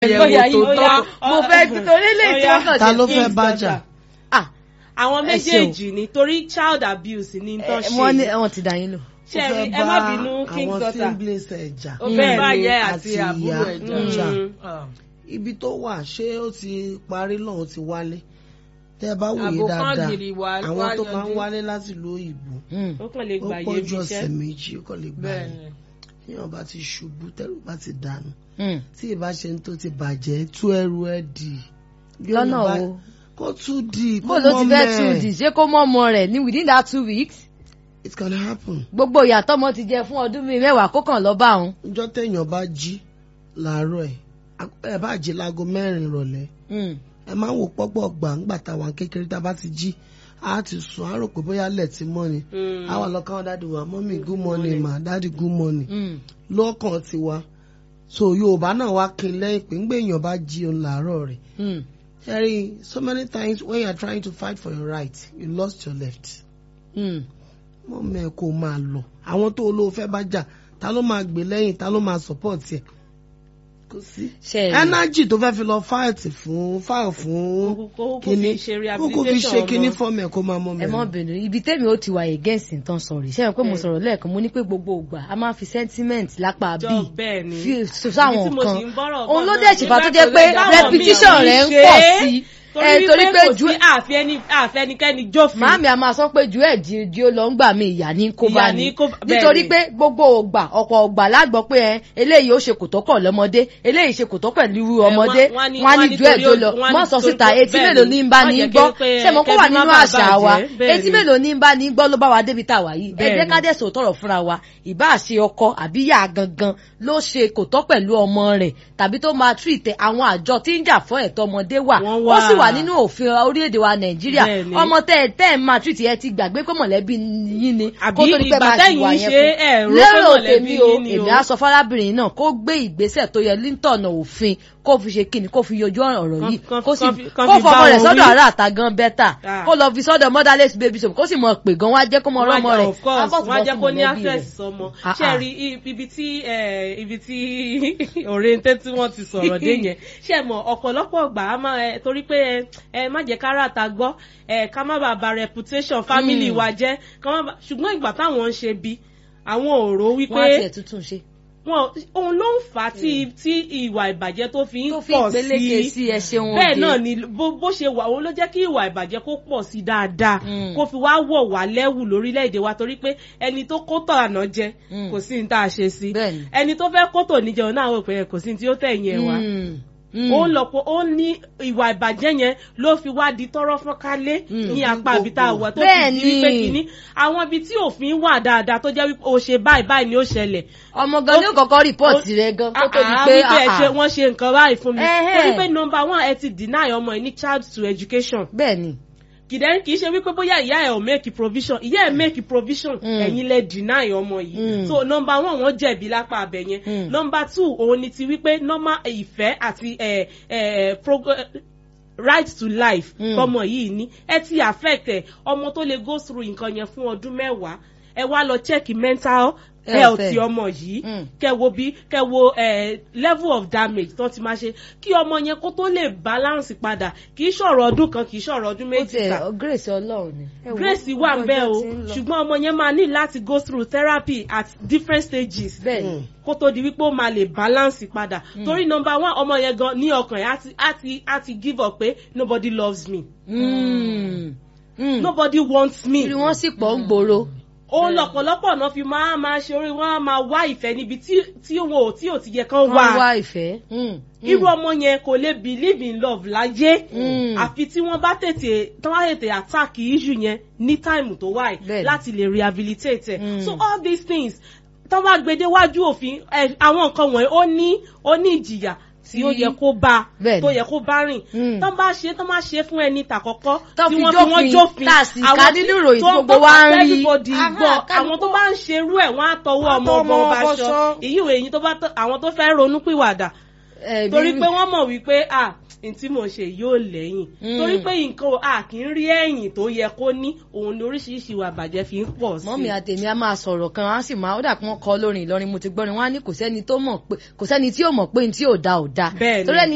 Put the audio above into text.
bóyá ẹ̀wò tó yín tọ́. ó mo fẹ́ torí lè tí wọ́n kàn ta ṣe ló fún fẹ́ mi. bájà Ah, àwọn Ẹ ṣeun. méjèèjì ni torí child abuse ni tó eh, wọ́n ní ṣe wọ́n ti dá yín lò. ṣe Ó fẹ́ ẹ má bá bínú king àwọn daughter siblings ẹ̀ jà ó fẹ́ bá Bẹ́ẹ̀ni, yẹ àti àti ìyá. àbúrò ẹ̀ jà. Mm. jà. Ah. ibi tó wà ṣé ó ti parí lọ́hùn ti wálé tẹ́ ẹ bá wòye Àbò kan dáadáa gìrì wà- àwọn wá tó máa ń yanjú. wálé láti ìlú òyìnbó Mm. ó kàn lè ó gbà yé pọ̀ bí ju ọ̀sẹ̀ iṣẹ́ méjì ó kàn lè gbà yẹn bẹ́ẹ̀ni téèyàn bá ti ṣubú tẹ́rù bá ti dànù Mm. tí ìbá ṣe ń tó ti bàjẹ́ tú ẹrù ẹ dì lọ́nà Yorùbá- wo kó tú di bó ló ti fẹ́ tún dì ṣé kó mọ́ ọmọ rẹ̀ ní within that two weeks it can happen gbogbo ìyàtọ̀ ọmọ ti jẹ fún ọdún bíi mẹ́wàá kó kàn lọ bá òun. ọjọ́ téèyàn bá jí làárọ̀ ẹ̀ ẹ bá jí láago mẹ́rin ìrọ̀lẹ́ Mm. ẹ máa ń wò pọ́pọ̀ gbà ńgbà táwa kékeré tá a bá ti jí a ti sùn á rò pé bóyá lẹ̀ ti mọ́ ni Mm. àwa lọ káwọn dáàdi wa mọ́mí good morning ma dáàdi good morning Mm. lọ́kàn tiwa so yorùbá náà wá kí n lẹ́yìn pé ńgbà èèyàn bá jí òun làárọ̀ rẹ̀ Mm. Harry, so many times when you are trying to fight for your right, you lost your left. Mm. Mọ mẹ́ kó máa lọ. Àwọn tó olówó fẹ́ bá jà, ta ló máa gbé lẹ́yìn, ta ló máa support ẹ̀? Kò sí. ṣe é Energy tó fẹ́ fi lọ fight fún fight fún Kókó- kókó kíní. fi ṣe Kókó fi rehabilitation ṣe kíní ọmọ. fọ́ọ̀mù ẹ̀ kó máa mọ́ ẹ mọ mẹ́rin. bínú ibi tẹ́mi ó ti wà against nǹkan sọ̀rọ̀ ṣé ẹ pé mo sọ̀rọ̀ lẹ́ẹ̀kan mo ní pé gbogbo ìgbà a máa fi sentiment lápá jọ bíi bẹ́ẹ̀ ni fi Ibi sáwọn tí mo nǹkan sì ń bọ́rọ̀ òun bọ̀ ló náà dẹ̀ ṣèfà tó jẹ́ pé nígbà tó lè repetition dáwọn rẹ̀ ń míì pọ̀ ṣe é. sí torí ẹ torí pé kò ju sí àfẹnikẹ́ni jófin màámi a máa sọ pé ju ẹ̀ di di ó lọ ń gbà mí ìyá ní kó bá Ìyà ní ní kó- bẹ́ẹ̀ nítorí ni. pé gbogbo ògbà ọ̀pọ̀ ògbà lágbọ́ pé ẹ eléyìí ó ṣe kò tó kọ̀ lọ́mọdé eléyìí ṣe kò tó pẹ̀lú irú ọmọdé wọ́n- wọ́n ní- wọ́n á ní wọ́n ní ju ẹ̀ torí tó ó- lọ wọ́n ní mọ́ sọ torí síta pé- etí bẹ́ẹ̀ mélòó ni. ní ń bá Má ní jẹ́ gbọ́ kí- ṣé mo kó wà kẹ́bí má nínú bàa àṣà wa bàjẹ́. Bẹ́ẹ̀ etí ni. mélòó ní ń bá ní gbọ́ ló bá wa débi tá a wà yìí ẹ Bẹ́ẹ̀ jẹ́ ni. ká dẹ̀ sọ tọrọ fúnra wa ìbá ṣe ọkọ àbí yá gangan ló ṣe kò tọ́ pẹ̀lú ọmọ rẹ̀ tàbí tó máa treat àwọn àjọ tí ń jà fún ẹ̀tọ́ ọmọdé wà Wọ́n ó wà. sì wà nínú òfin orílẹ̀-èdè wa nàìjíríà Bẹ́ẹ̀ ni. ọmọ tẹ́ ẹ tẹ́ ẹ máa treat ẹ ti gbàgbé pé mọ̀lẹ́bí yín ni Àbí kó tó ní pẹ́ ìgbà máa tẹ́yìn ṣìwà ń yẹn ṣe fún ẹ̀ rò pé lérò mọ̀lẹ́bí tèmi o yín ni o. èmi á sọ fárábìnrin náà kó gbé ìgbésẹ̀ tó yẹ líntọ̀nà òfin kó fi ṣe kíni kó fi yanjú ọ̀rọ̀ Kán- yìí kán- kó sì kán fi- kán kó fi bá fọmọ rẹ̀ wọn sọ́dọ̀ wí. ará àta gan bẹ́tà Ah. kó lọ fi sọ́dọ̀ motherless baby shop kó sì mọ̀ pé gan wá jẹ́ kó mọ Wọ́n á ọlọ́mọ jẹ́- rẹ̀ of course wọ́n á jẹ́ kó ní mọ̀lẹ́bí access rẹ̀. sọmọ Ah, ṣe ah. rí i- ibi tí eh, ibi tí òrèǹtẹ́ tí wọ́n ti sọ̀rọ̀ dé yẹn ṣe mọ̀ ọ̀pọ̀lọpọ̀ gbà á máa ẹ torí pé ẹ ẹ má jẹ́ kára ta gbọ́ ẹ ká má bàa ba reputation family Mm. wa jẹ́ ká má ba ṣùgbọ́n ìgbà táwọn ń ṣe bí àwọn ò rò wípé wọ́n á tiẹ̀ tuntun ṣe wọn òun ló ń fà á tí tí ìwà ìbàjẹ́ tó fi ń tó fi pọ̀ ìgbéléke sí sí ẹ ṣeun bẹ́ẹ̀ òde. náà ni bó bó ṣe wà òun ló jẹ́ kí ìwà ìbàjẹ́ kó pọ̀ sí dáadáa Mm. kó fi wá wọ̀ wá lẹ́wù lórílẹ̀‐èdè wa torí pé ẹni tó kó tọ̀ àná jẹ Mm. kò sí ní tá a ṣe sí Bẹ́ẹ̀ni. ẹni tó fẹ́ kó tò níjẹun náà wò pé kò sí ní tí ó tẹ̀yìn ẹ̀ wá Mm. Mm. ó ń lọ́pọ̀ ó ní ìwà ìbàjẹ́ yẹn ló fi wá di tọ́rọ́ fọ́nkálé Mm. ní apá ibi tá a wà tó fi Bẹ́ẹ̀ni. di wípé kínní àwọn ibi tí òfin wà dáadáa tó jẹ́ wípé o ṣe báyìí báyìí ni ó ṣẹlẹ̀ ọmọ gan ni ó kọ́kọ́ rìpọ́ọ̀tì rẹ̀ gan kó tó di Ah, pé wípé ẹ ah, ṣe ah. wọ́n ṣe nǹkan báyìí fún mi Ẹhẹ́. torí pé number one ẹ ti deny ọmọ ẹ ní child to education bẹ́ẹ̀ ni kìdẹ́ kì í ṣe wípé bóyá ìyá ẹ̀ ò make provision ìyá ẹ̀ make provision Mm. ẹ̀yin lẹ deny ọmọ yìí Mm. so number one wọ́n jẹ̀bi lápá abẹ yẹn Mm. number two òun ni ti wípé normal ìfẹ́ àti ẹ̀ ẹ̀ prog- eh, right to life Mm. tọmọ yìí ní ẹ ti affect ẹ ọmọ tó lè go through nǹkan yẹn fún ọdún mẹ́wàá ẹ wá lọ check mental Health health ẹ. ti ọmọ yìí Mm. kẹ wo bí kẹ wo eh, level of damage tó ti máa ṣe kí ọmọ yẹn kó tó lè balance padà kì í ṣọ̀rọ̀ ọdún kan kì í ṣọ̀rọ̀ ọdún ó méjì tiẹ̀ sá grace ọlọ́run ni. Ẹ wo, grace wà ń bẹ́ o ọjọ́ ti ń lọ. ṣùgbọ́n ọmọ yẹn máa ní láti go through therapy at different stages bẹ́ẹ̀ ni Mm. kó tó di wípé ó máa lè balance padà torí number one ọmọ yẹn gan ní ọkàn yẹn á ti- á ti á ti give up pé nobody loves me Mm. Mm. nobody wants me irú wọn sì pọ̀ ń gbòòrò. ó lọ́pọ̀lọpọ̀ náà fi máa máa ṣe orí wọn á máa wá ìfẹ́ níbi tí tí wọn ò tí ò ti yẹ kán wọ́n wá wá ìfẹ́. Mm. irú ọmọ yẹn kò lè believe in love láyé Mm. àfi tí wọ́n bá tètè tí wọ́n bá tètè attack issue yẹn ní time tó wáyé Bẹ́ẹ̀ni. láti lè rehabilitate ẹ̀ Mm. so all these things tó bá gbedewájú òfin ẹ, àwọn nǹkan wọ̀nyí ó ní ó ní ìjìyà tí ó Tí- yẹ kó bá Bẹ́ẹ̀ni. tó yẹ kó bá rìn Mm. tó bá ṣe tó bá ṣe fún ẹni tàkọ́kọ́ Tó tí fi wọ́n fi wọ́n jófin, jófin tá a sì àwọn ká tí- nínú ìròyìn tó tí ń gbogbo gbọ́ wa ń rí. everybody Aha, gbọ́ kálukú- àwọn tó bá ń ṣerú ẹ̀ wọ́n á tọwọ́ ọmọ Á ọmọ tọwọ́ ọba ọmọ ṣọ ṣọ. èyí ìwé yìí tó bá tọ- àwọn tó fẹ́ ronú pìwàdà Eh, torí bí- pé wọ́n mọ̀ wípé à n tí mo ṣe yóò lẹ́yìn Mm. torí pé nǹkan à kì í rí ẹ̀yìn tó yẹ kó ní òun ni oríṣiríṣi ìwà àbàjẹ́ fi ń pọ̀ sí mọ́mí àtẹ̀mí a máa sọ̀rọ̀ kan á sì máa ó dà pé wọ́n kọ́ lórin Ìlọrin mo ti gbọ́rin wọ́n á ní kò sẹ́ni tó mọ̀ pé kò sẹ́ni tí ò mọ̀ pé ní tí ò da ò da Bẹ́ẹ̀ni. torí ẹni